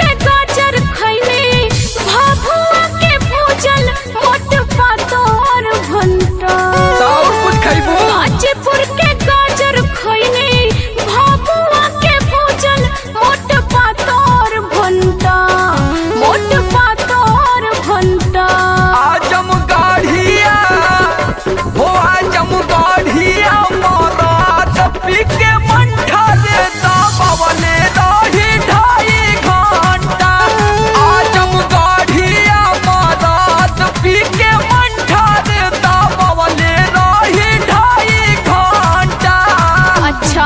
के गाजर खैले भाभुआ के भूजल मोट पातोर भंटा और कुछ खैबू गाजीपुर के गाजर खैले भाभुआ के भूजल मोट पातोर भंटा मोट पातोर भंटा आजम गाढ़िया हो आजम गाढ़िया मरात पीके मंठा देता बवले रही ढाई घंटा आजम गाढ़िया मरात पीके मंठा देता बवले रही ढाई घंटा अच्छा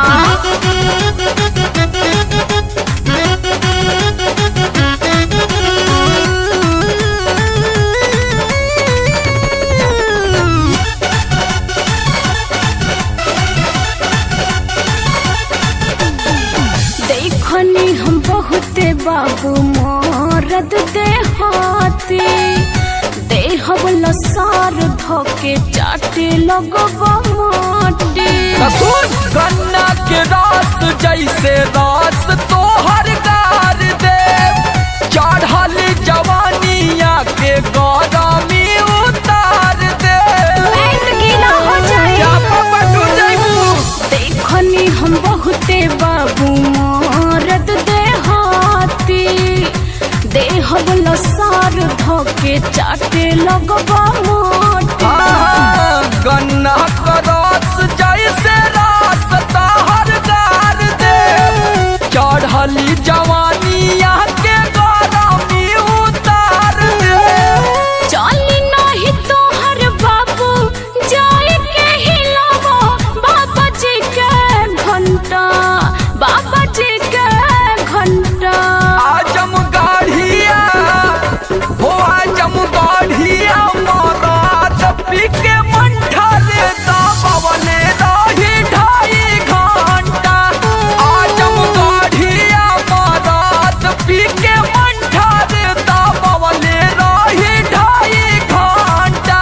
देखनी हम बहुते बाबू मोरद देहाती देहब लसार धोके चाटे लगबा माटी सुन गन्ना के रास जैसे रास तोहर गार दे चढ़ल जवानिया के गरमी उतार दे पेट गीला हो जाए क्या पापा तू जैबू देखनी हम बहुते बाबू मोरद देहाती देहब लसार धोके चाटे लगबा माटी हाँ, गन्ना का रास जैसे रास तोहर गार दे चढ़ल जवानिया के गरमी उतार दे चली नाही तोहर बाबू जाए के हिलावो बाबा जी के घंटा बाबा जी के घंटा आजम गाढ़िया हो आजम गाढ़िया मरात पीके मंठा देता बवले रही ढाई घंटा आजम गाढ़िया मरात पीके मंठा देता बवले रही ढाई घंटा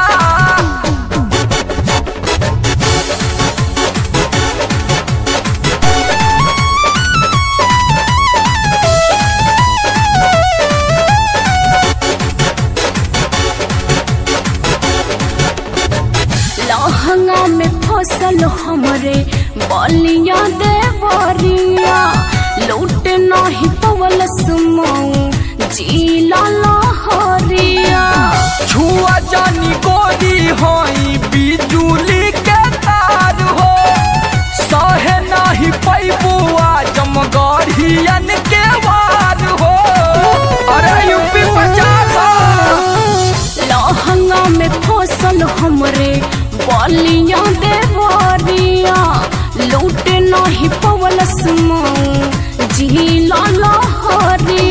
लहंगा में फसल हमरे बलिया देवरिया लूट नाही पवल सुमऊ जीला लहरिया छुआ जानी गोरी होई बिजुली के तार हो सहे नाही पैबू आजम गढ़ियन के वार हो अरे यूपी पचास लहंगा में फसल हमरे बलिया देवरिया लूट नाही पवल सुमऊ झीला लहरिया